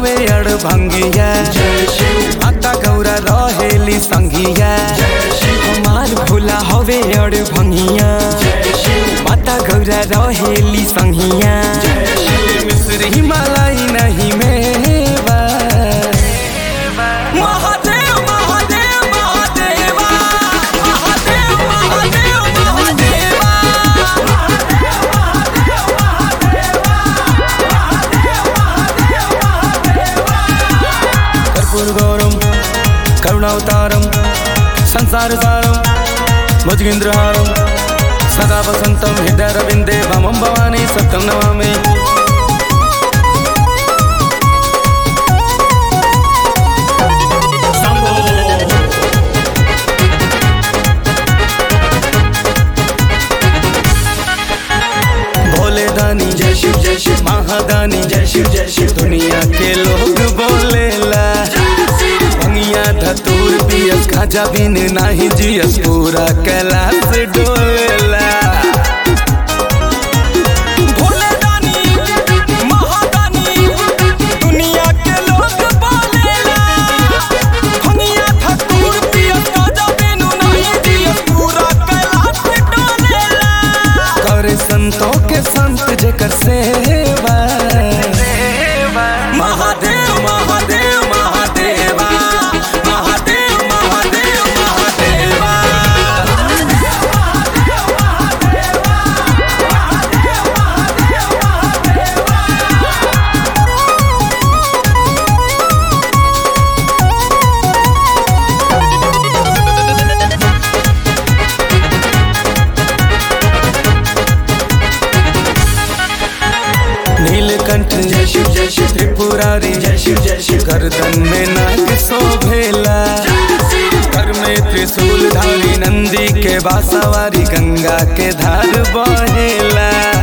हवे अड़ भंगिया माता गौरा रहेली संगिया हमार भोला हवे अड़ भंगिया माता गौरा रहेली संगिया मिश्री मलाई नहीं मेवा महादेव महादेव महादेवा महादेव महादेव महादेवा कर्पूरगौरम करुणावतारम संसारसारम भुजगेन्द्रहारम सदा वसन्तं हृदयरविन्दे वामं भवानी सत्यं नमामि भोले दानी जय शिव जय शिव महादानी जय शिव जय शिव दुनिया के लोग बोलेला भंगिया धतूर पियस खाजा बिन नाही जियस पूरा कैलाश डोलेला भोले दानी महादानी दुनिया के लोग बोलेला भंगिया धतूर पियस खाजा बिन नाही जियस पूरा कैलाश डोलेला करे संतों के संत जेकर सेवा महादेव महादेव महादेवा महादेव महादेव महादेवा नीलकंठ जय शिव जय शिव त्रिपुरारी जय शिव जय शिव गर्दन में नाग शोभेला कर में त्रिशूल धारी नंदी के बासावारी गंगा के धार बहेला